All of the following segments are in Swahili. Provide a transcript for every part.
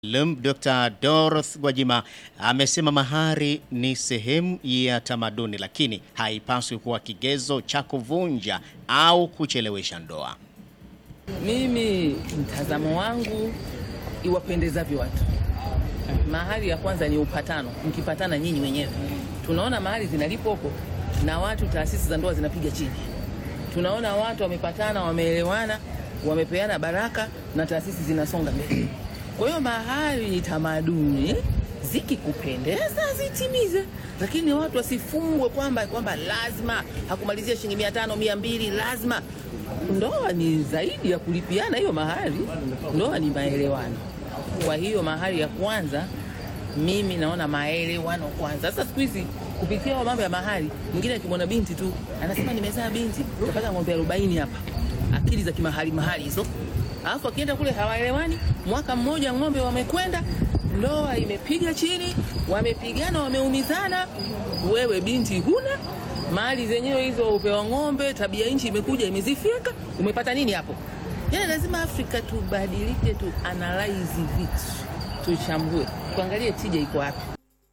Lum, Dr. Dorothy Gwajima amesema mahari ni sehemu ya tamaduni, lakini haipaswi kuwa kigezo cha kuvunja au kuchelewesha ndoa. Mimi mtazamo wangu, iwapendezavyo watu. Mahali ya kwanza ni upatano, mkipatana nyinyi wenyewe. Tunaona mahali zinalipwa huko na watu, taasisi za ndoa zinapiga chini. Tunaona watu wamepatana, wameelewana, wamepeana baraka na taasisi zinasonga mbele. Kwa hiyo mahali ni tamaduni, zikikupendeza zitimize, lakini watu wasifungwe kwamba kwamba lazima hakumalizia shilingi mia tano mia mbili lazima. Ndoa ni zaidi ya kulipiana hiyo mahali, ndoa ni maelewano. Kwa hiyo mahali ya kwanza mimi naona maelewano kwanza. Sasa siku hizi kupitia hayo mambo ya mahali, mwingine akimwona binti tu anasema nimezaa binti, utapata ng'ombe arobaini hapa, akili za kimahali mahali hizo alafu akienda kule hawaelewani. Mwaka mmoja ng'ombe wamekwenda, ndoa imepiga chini, wamepigana, wameumizana. Wewe binti huna mali zenyewe hizo, upewa ng'ombe, tabia nchi imekuja imezifyeka, umepata nini hapo? Yani lazima Afrika tubadilike, tu analyze vitu, tuchambue, tuangalie tija iko wapi.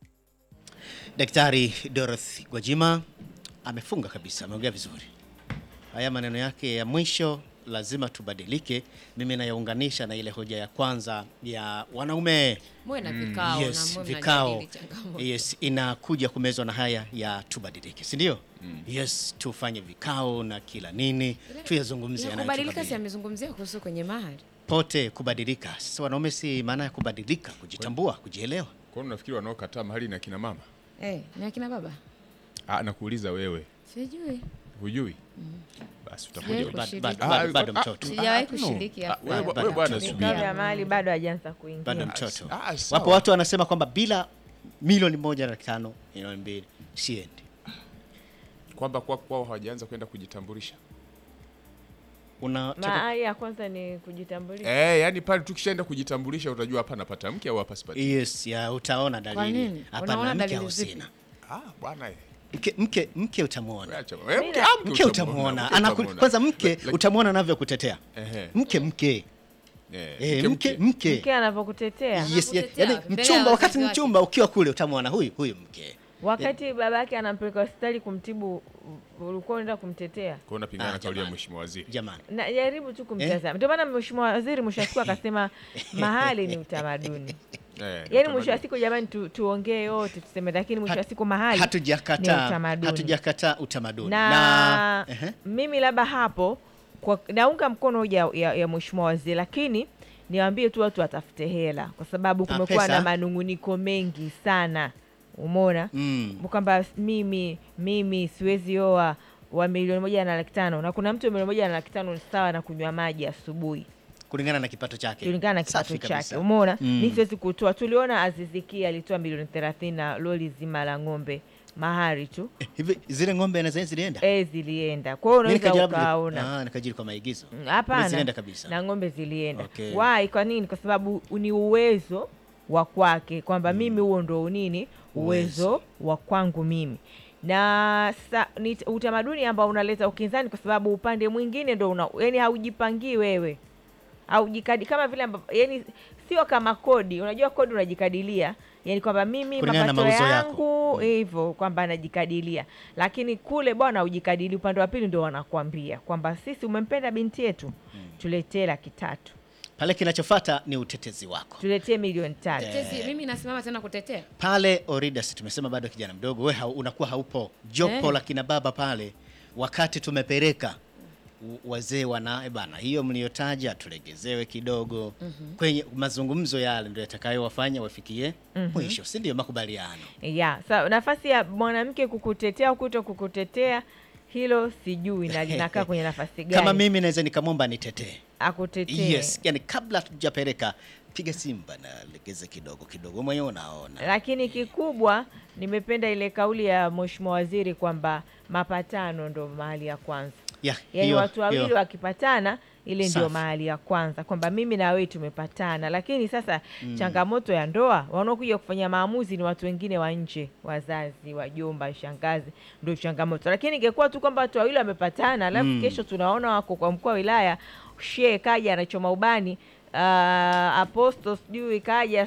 Daktari Dorothy Gwajima amefunga kabisa, ameongea vizuri. Haya maneno yake ya mwisho lazima tubadilike. Mimi nayaunganisha na ile hoja ya kwanza ya wanaume Muwe na vikao yes, na muwe vikao mnajadili changamoto. yes, inakuja kumezwa na haya ya tubadilike, si ndio? Yes, tufanye vikao na kila nini tuyazungumzie Ya kubadilika, si yanayotubadili. amezungumzia kuhusu kwenye mahali pote kubadilika. Sasa wanaume, si maana ya kubadilika, kujitambua, kujielewa. Kwa nini unafikiri wanaokataa mahali na kina mama? eh, ni akina baba Ah, nakuuliza wewe, sijui, hujui? Basi utakuja Sijawahi ujue. Bado, kushiriki. bado, Ah, bado, bado ah, mtoto, sijawahi Ah, no. kushiriki Ah, hapo. wewe Bado, wewe bwana bado. subiri. Vikao vya mahali bado hajaanza kuingia. bado mtoto. Ah, sawa. Wapo watu wanasema kwamba bila milioni moja na tano milioni mbili siendi. Kwamba kwa kwao hawajaanza kwenda kujitambulisha. Unataka Mahali ya kwanza ni kujitambulisha. Eh, yani pale tukishaenda kujitambulisha utajua hapa napata mke au hapa sipati. yes, ya utaona dalili. nini? Hapana, Unaona mke dalili au zipi? sina. Ah, bwana eh. Mke, mke, mke utamwona Acha. Eh, mke, na- ah, mke utamwona mke Anaku- utamwona. kwanza mke Laki- utamwona anavyokutetea Ehe. mke mke Eh, Eh, mke mke Mke anavyokutetea yes, yes, Anakutetea yani mbele ya mchumba wakati wazazi wake. mchumba ukiwa kule utamwona huyu huyu mke wakati babake anampeleka hospitali kumtibu, ulikuwa unaenda kumtetea. Kwa unapingana Ah, na kauli ya jamani. mheshimiwa waziri. jamani Na jaribu tu kumtazama. Ndio maana mheshimiwa waziri mwisho wa siku akasema mahali ni utamaduni. Eh, Yaani utamaduni. mwisho wa siku jamani, tu, tuongee yote tuseme, lakini mwisho wa siku mahali ni hatujakataa utamaduni. hatujakataa utamaduni na, ehe. mimi labda hapo kwa, naunga mkono hoja ya, ya, ya mheshimiwa waziri, lakini niwaambie tu watu watafute hela, kwa sababu Ah, kumekuwa pesa? na manunguniko mengi sana, umeona Mm. kwamba mimi mimi siwezi oa wa milioni moja na laki tano na kuna mtu wa milioni moja na laki tano ni sawa na kunywa maji asubuhi kulingana na kipato chake kulingana na kipato Safi chake, kabisa. umeona Mm. mi siwezi kutoa. Tuliona Aziziki alitoa milioni thelathini na loli zima la ng'ombe mahari tu Eh, hivi zile ng'ombe na zenyewe zilienda e, zilienda. Kwa hiyo Mimi unaweza nikajaribu- ukaona ah, nikajiri kwa maigizo Mm, Ng'ombe Hapana, zilienda kabisa na ng'ombe zilienda. Okay. Why? Kwa nini? Kwa sababu ni uwezo wa kwake, kwamba mimi huo ndo unini uwezo wa kwangu mimi na sa, ni t- utamaduni ambao unaleta ukinzani, kwa sababu upande mwingine ndo una, yani haujipangii wewe haujikadi kama vile ambavyo yani sio kama kodi. Unajua kodi unajikadilia, yani kwamba mimi Kulingana na mapato mauzo yako. yangu hivyo kwamba najikadilia, lakini kule bwana hujikadili. Upande wa pili ndo wanakwambia kwamba sisi, umempenda binti yetu, tuletee laki tatu, pale kinachofata ni utetezi wako tuletee milioni tatu. Tetezi, mimi nasimama tena kutetea pale Oridas tumesema bado kijana mdogo we hau, unakuwa haupo jopo Eh. la kina baba pale wakati tumepeleka u- wazee wana "Eh bana hiyo mliotaja tulegezewe kidogo kwenye mazungumzo yale ndio yatakayowafanya wafikie mwisho si ndio makubaliano ya sa nafasi ya mwanamke kukutetea au kuto kukutetea, hilo sijui na linakaa kwenye nafasi gani kama mimi naweza nikamwomba nitetee akutetee. yes yani kabla tujapeleka piga simba na legeze kidogo kidogo mwenyewe unaona lakini kikubwa nimependa ile kauli ya mheshimiwa waziri kwamba mapatano ndo mahali ya kwanza ya, yaani hiyo- watu wawili hiyo. wakipatana ile ndio Safi. mahali ya kwanza kwamba mimi na wewe tumepatana lakini sasa changamoto ya ndoa wanaokuja kufanya maamuzi ni watu wengine wa nje wazazi wajomba shangazi ndio changamoto lakini ingekuwa tu kwamba watu wawili wamepatana alafu kesho tunaona wako kwa mkuu wa wilaya shee kaja anachoma ubani uh, aposto sijui kaja